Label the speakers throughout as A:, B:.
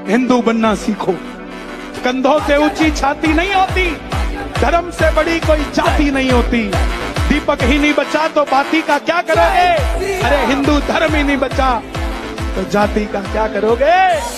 A: हिंदू बनना सीखो कंधों से ऊंची छाती नहीं होती धर्म से बड़ी कोई जाति नहीं होती दीपक ही नहीं बचा तो बाती का क्या करोगे अरे हिंदू धर्म ही नहीं बचा तो जाति का क्या करोगे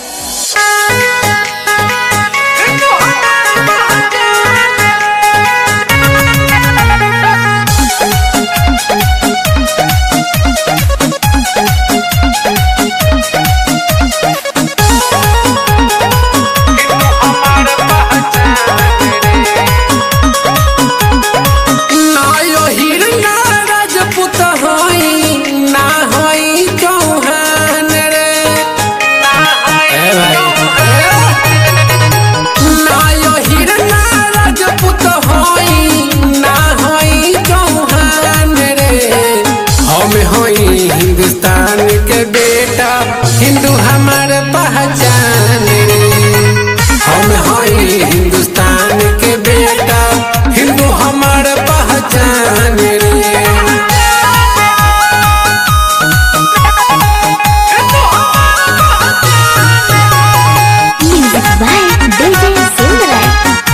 B: ना यो हिरना राजपूत होई ना होई चौहान रे ए भाई ना यो हिरना राजपूत होई ना होई चौहान रे हम होई हिंदुस्तान के बेटा हिंदू हमार पहचान रे हम होई हिंदुस्तान के बेटा हिंदू हमार पहचान रे
C: Music by DJ Silverlight.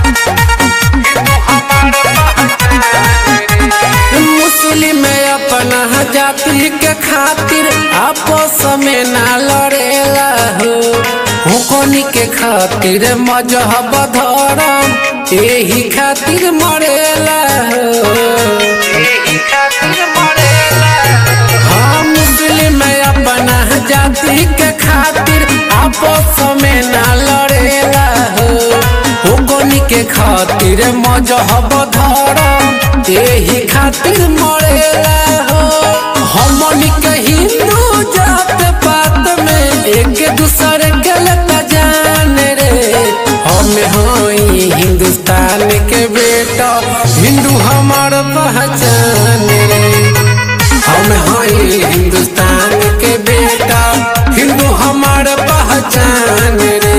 B: मुस्लिम अपना जाति के खातिर आपस में ना लड़ेला हो हुकोनी के खातिर मजहब धर्म यही खातिर मरेला हो यही खातिर मरेला हाँ मुस्लिम अपना जाति के खातिर आपस में ना लड़ेला हो हुकोनी के खातिर मजहब धर्म यही खातिर मरेला हो हमनी के हिंदू जात पात में एक दूसरे के लता जान रे हम होई हिंदुस्तान के बेटा हिंदू हमार पहचान रे हम होई हिंदुस्तान के बेटा हिंदू हमार पहचान रे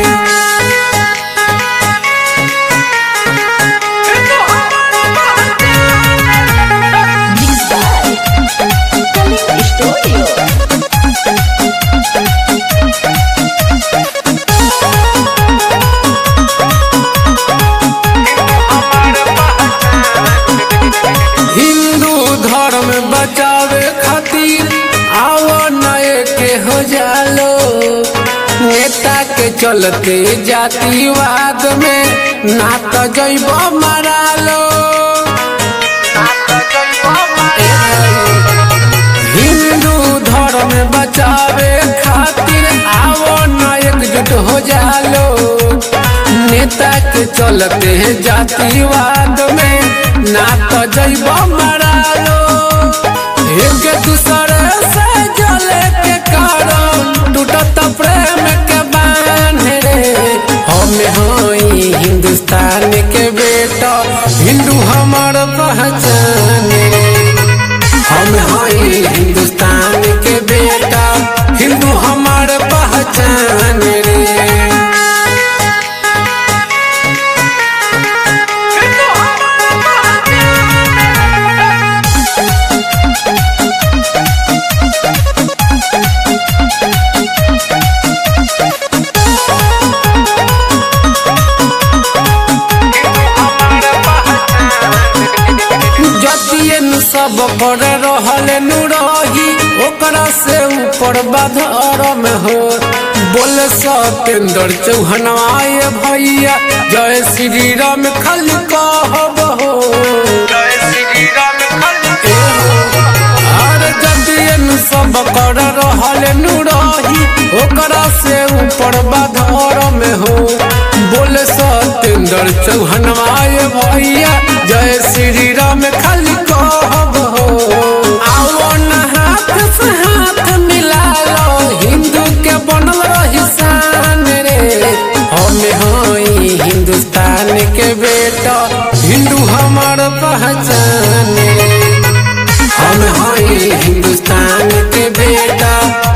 C: Mixed by Kalim Studio.
B: Hindu धर्म बचावे खातिर आओ नए के हो जालो नेता के चलते जातिवाद में ना तो जैब मारा लो हिंदू धर्म बचावे खातिर आओ न एकजुट हो जालो नेता के चलते जातिवाद में ना तो जैब मारा लो एक दूसरे से जले के कारण टूटत प्रेम के बांध रे हम होई हिंदुस्तान के बेटा हिंदू हमार पहचान रे हम होई हिंदुस्तान के बेटा हिंदू हमार पहचान रे जतिये नु सब पर रहल नु रही ओकरा से ऊपर बाधरम हो बोल सतेंद्र चौहनवाए भैया जय श्री राम खाली कहब हो जय श्री राम खाली अरे जतिये नु सब कर रहल नु रही ओकरा से ऊपर बाधरम हो बोल सतेंद्र चौहनवाए भैया जय श्री राम खाली कहब हो आओ न हाथ से हाथ मिला लो हिंदू के बनल रही शान रे हम होई हिंदुस्तान के बेटा हिंदू हमार पहचान रे हम होई हिंदुस्तान के बेटा